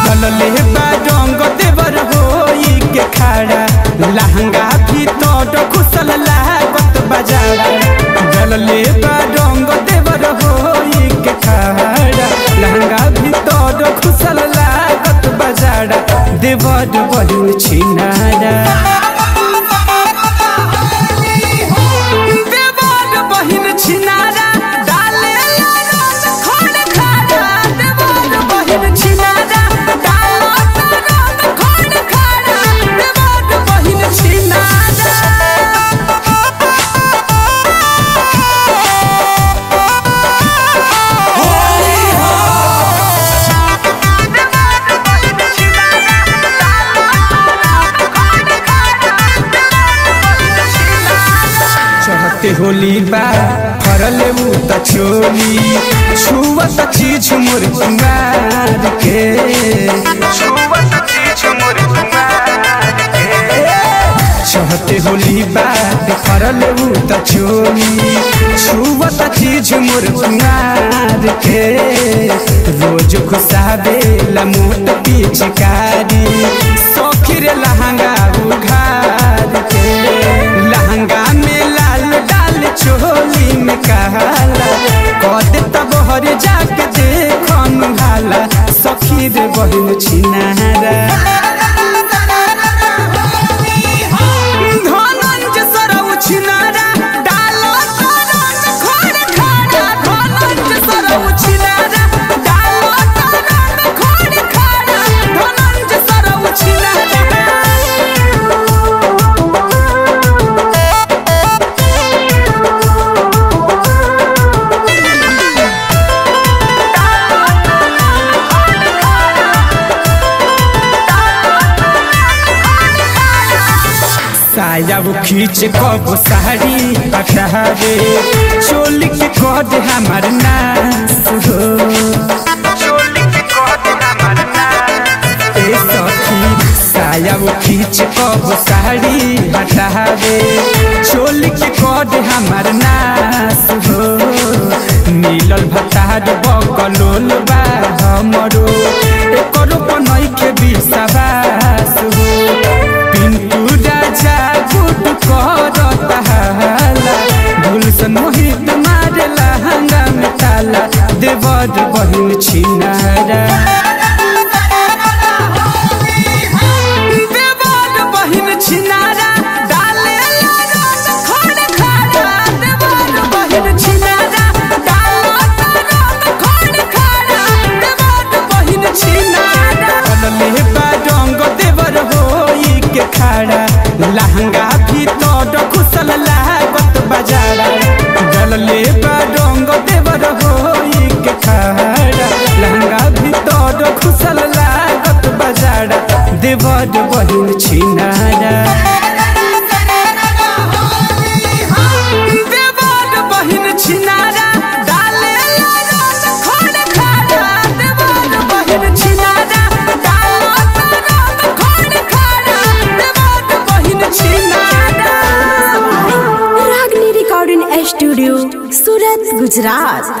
ढलले बा रंग देवर होई के खाड़ा लहंगा भीतर घुसल लागत बजाड़ा ढलले बा रंग देवर होई के खाड़ा लहंगा भीतर घुसल लागत बजाड़ा देवर बहिन छिनारा देवर बहिन छिनारा डाले रंग खोड़ खाड़ा देवर बहिन छिनारा डाले रंग खोड़ खाड़ा देवर बहिन छिनारा चढ़ते होली बा फरले उ त चोली छुवत चीज मोर कुमार के चढ़ते होली बा फरले उ त चोली छुवत चीज मोर कुमार के रोज खुशाबे लमोट पिचकारी सखीर लहंगा उघार के लहंगा में लाल डाल चोली में कहला कद तब हर जाके देखन हाला सखी रे बहिन छिनारा धनंजय सरौ छिनारा डालो तरंग खोड़ खाड़ा धनंजय सरौ छिनारा डालो तरंग खोड़ खाड़ा धनंजय सरौ छिनारा साया वो खींच कब साड़ी पठावे चोली के कद हमार नास हो ए सखी साया वो खींच कब साड़ी हटावे चोली के कद हमार नास हो मिलल भतार बकलोल बा हमरो एकरो पनई के विश्वास हो पिंटू राजा गुट करत हाला गुलशन मोहित मारे लहंगा में ताला देवर बहिन छिनारा देवर बहिन छिनारा डाले रंग खोड़ खाड़ा देवर बहिन छिनारा डाले रंग खोड़ खाड़ा देवर बहिन छिनारा बदले बा रंग देवर होई के खाड़ा लहंगा भीतर घुसल लागत बजाड़ा डलले बा रंग देवर होई के खाड़ा लहंगा भीतर घुसल लागत बजाड़ा देवर बहिन छिनारा देवर बहिन छिनारा डाले रंग खोड़ खाड़ा देवर बहिन छिनारा डाले रंग खोड़ खाड़ा देवर बहिन छिनारा रागनी रिकॉर्डिंग स्टूडियो सूरत गुजरात